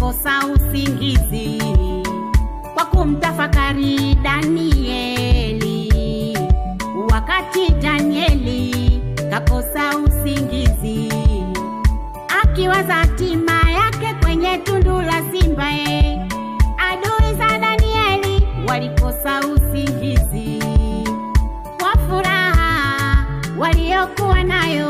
walikosa usingizi kwa kumtafakari Danieli. Wakati Danieli kakosa usingizi, akiwaza hatima yake kwenye tundu la simba, e, adui za Danieli walikosa usingizi kwa furaha waliokuwa nayo,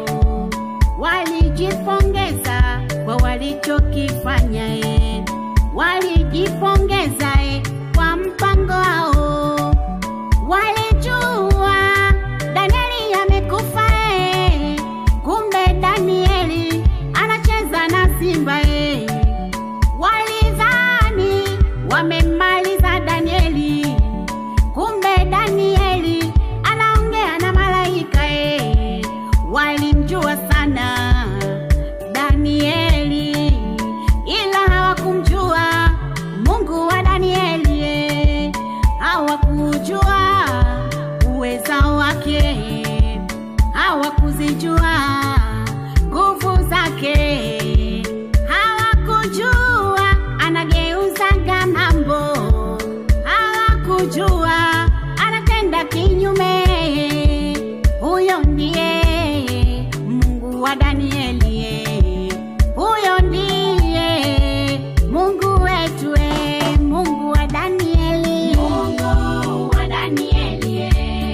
walijipongeza kwa walichokifanya, e, walijipongeza e, kwa mpango wao. Walijua Danieli amekufa, e, kumbe Danieli anacheza na simba e. Walidhani wamemmaliza Danieli, kumbe Danieli anaongea na malaika e. Walimjua sana Danieli, ila hawakumjua Mungu wa Danieli e. Hawakujua uweza wake, hawakuzijua nguvu zake, hawakujua anageuzaga mambo, hawakujua anatenda kinyume. Huyo ndiye Mungu wa Danieli, huyo ndiye Mungu wetu, eh, Mungu wa Danieli, Mungu wa Danieli,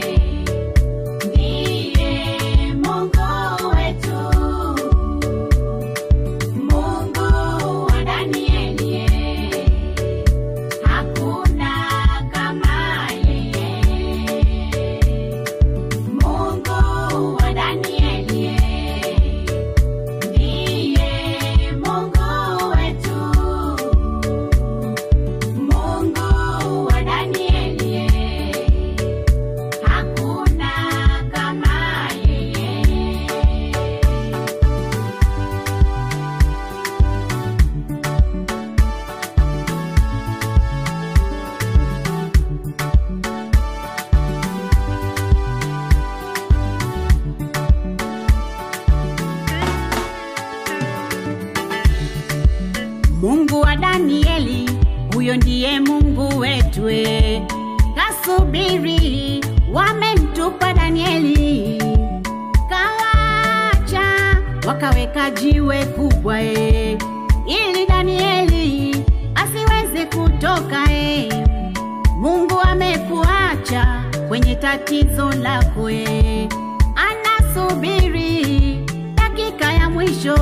ndiye Mungu wetu. Mungu wa Danieli, hakuna kama yeye. Mungu wa Danieli, ndiye Mungu wetu. Mungu wa Danieli, hakuna kama yeye. Mungu wa Danieli, huyo ndiye Mungu wetu. e. Kasubiri, wamemtupa Danieli, kawacha wakaweka jiwe kubwa e, ili Danieli asiweze kutoka e. Mungu amekuacha kwenye tatizo lako e, anasubiri dakika ya mwisho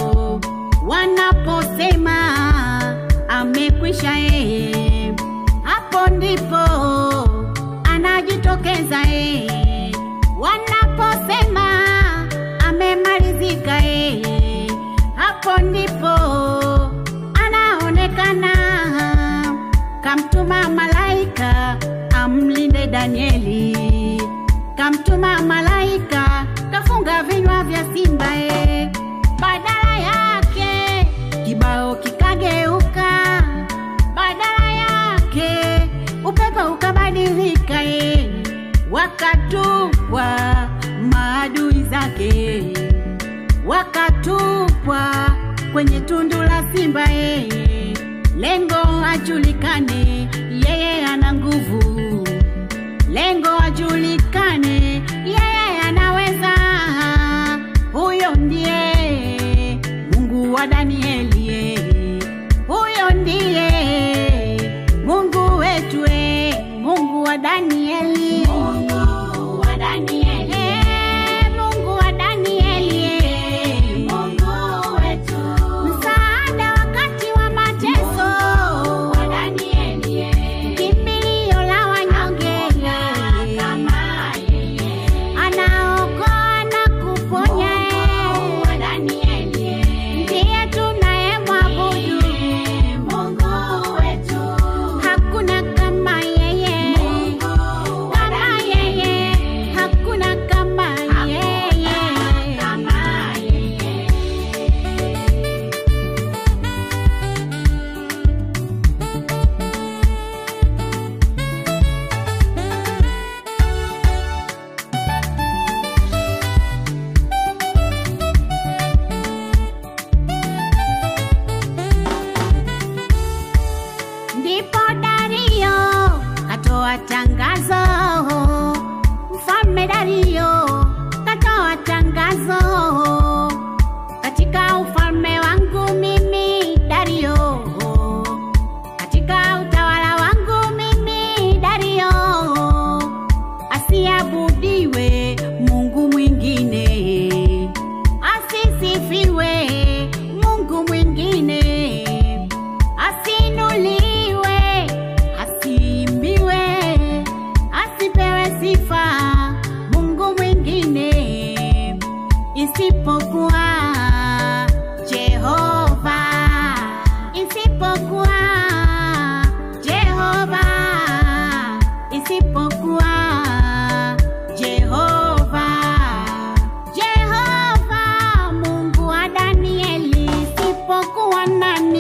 wanaposema amekwisha yeye, hapo ndipo anajitokeza yeye. Wanaposema amemalizika yeye, hapo ndipo anaonekana. Kamtuma malaika amlinde Danieli, kamtuma malaika kafunga vinywa vya simba e. Badala yake kibao kikageuka, badala yake upepo ukabadilika e. Wakatupwa maadui zake, wakatupwa kwenye tundu la simba e. Lengo ajulikane, yeye ana nguvu lengo ajulikane, yeye anaweza. Huyo ndiye Mungu wa Danieli, eh. huyo ndiye Mungu wetu, eh. Mungu wa Danieli, Mungu wa Danieli, eh. Mungu wa Danieli, eh. Mungu wetu, msaada wakati wa mateso, Mungu wa Danieli, eh. kimbilio la wanyonge, kama yeye anaokoa na kuponya, Mungu wa Danieli, ndiye tunayemwabudu, Mungu wetu, hakuna kama yeye, Mungu isipokuwa Jehova, isipokuwa Jehova, Jehova Mungu wa Danieli, isipokuwa nani?